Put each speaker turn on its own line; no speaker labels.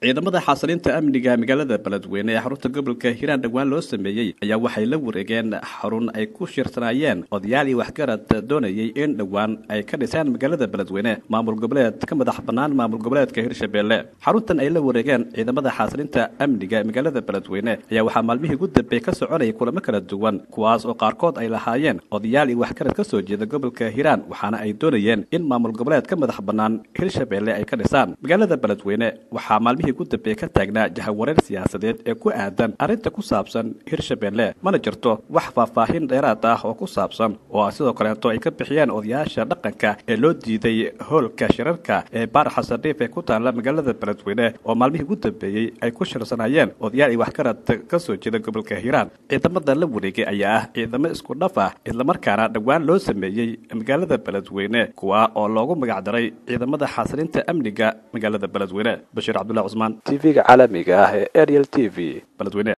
ciidamada xasilinta amniga magaalada beledweyne ee xarunta gobolka hiiraan dhowaan loo sameeyey ayaa waxay la wareegeen xarun ay ku shirsanaayeen odayaal iyo waxgarad doonayay in dhowaan ay ka dhisaan magaalada beledweyne maamul goboleed ka madax bannaan maamul goboleedka hirshabelle xaruntan ay la wareegeen ciidamada xasilinta amniga magaalada beledweyne ayaa waxaa maalmihii ugu dambeey ka soconayay kulamo kala duwan kuwaas oo qaarkood ay lahaayeen odayaal iyo waxgarad ka soo jeeda gobolka hiiraan waxaana ay doonayeen in maamul goboleed ka madax bannaan hirshabelle ay ka dhisaan magaalada beledweyne waxaa maalmihii ugu dambeey ka taagnaa jahawareer siyaasadeed ee ku aadan arrinta ku saabsan hirshabelle mana jirto wax faahfaahin dheeraad ah oo ku saabsan oo sidoo kaleeto ay ka bixiyeen odayaasha dhaqanka ee loo diiday hoolka shirarka ee baar xasandhiif ee ku taalla magaalada beledweyne oo maalmihii ugu dambeeyey ay ku shirsanayeen odayaal iyo waxgarad ka soo jeeda gobolka hiiraan ciidamada la wareegay ayaa ah ciidamo isku dhaf ah islamarkaana dhowaan loo sameeyey magaalada beledweyne kuwa oo loogu magacdaray ciidamada xasilinta amniga magaalada beledweyne bashiir cabdullahi cusmaan t v-ga caalamiga ah ee ariel t v beledweyne